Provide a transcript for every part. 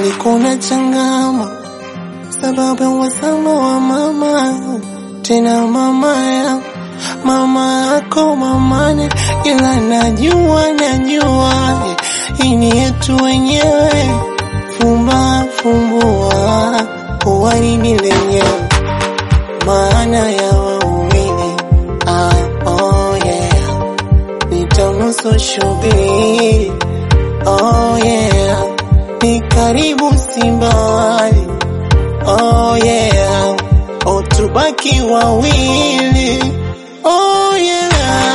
Nilikuna changama sababu ya wasamo wa mama, tena mama ya mama yako mamane, ila najua najua hii ni yetu wenyewe, fumba fumbua uwaridi lenyewe, maana ya wawili ah, oh yeah, nitanusu shubiri oh yeah, ni karibu simbali oh yeah, oh tubaki wawili oh yeah,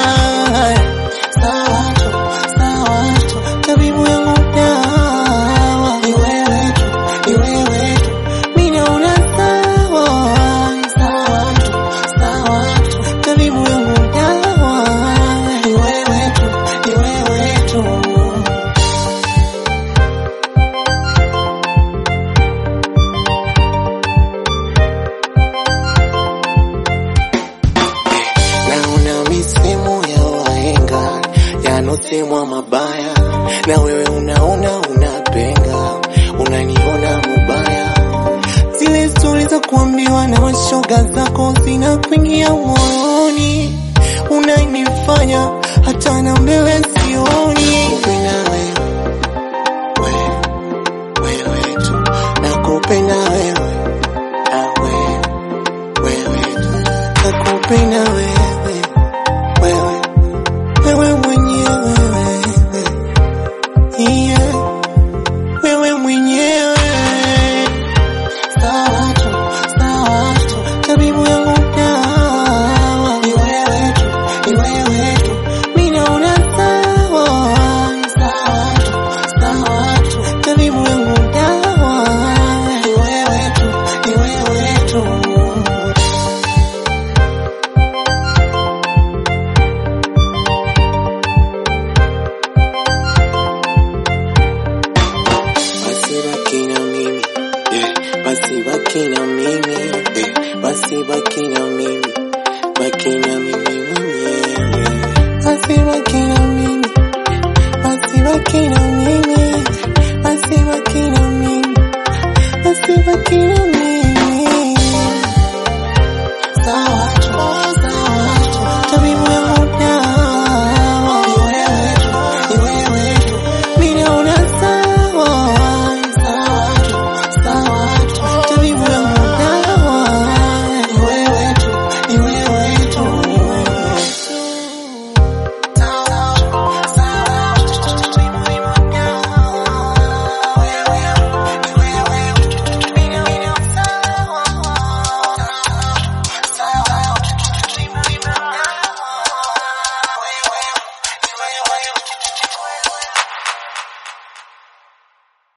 sawa tu sawa tu, tabibu yangu dawa ni wewe tu ni wewe tu, mimi naona sawa sawa tu sawa tu, tabibu yangu dawa ni wewe tu ni wewe tu. Naona misemo ya wahenga yanosemwa mabaya, na wewe unaona unapenga, unaniona mubaya. Zile stori za kuambiwa na mashoga zako zinakuingia moyoni, unanifanya hata na mbele sioni. Kupenda wewe, wewe, wewe tu, nakupenda wewe, ah, wewe, wewe tu, nakupenda wewe, wewe, wewe mwenyewe, wewe, yeah, wewe mwenyewe. Sawa tu, sawa tu, tabibu yangu dawa ni wewe tu, ni wewe tu, mimi naona sawa, sawa tu, sawa tu, tabibu yangu dawa ni wewe tu, ni wewe tu. basi baki na mimi yeah. basi baki na mimi yeah. basi baki na mimi baki na mimi mwenyewe basi baki na mimi basi baki na mimi basi baki na mimi basi baki na mimi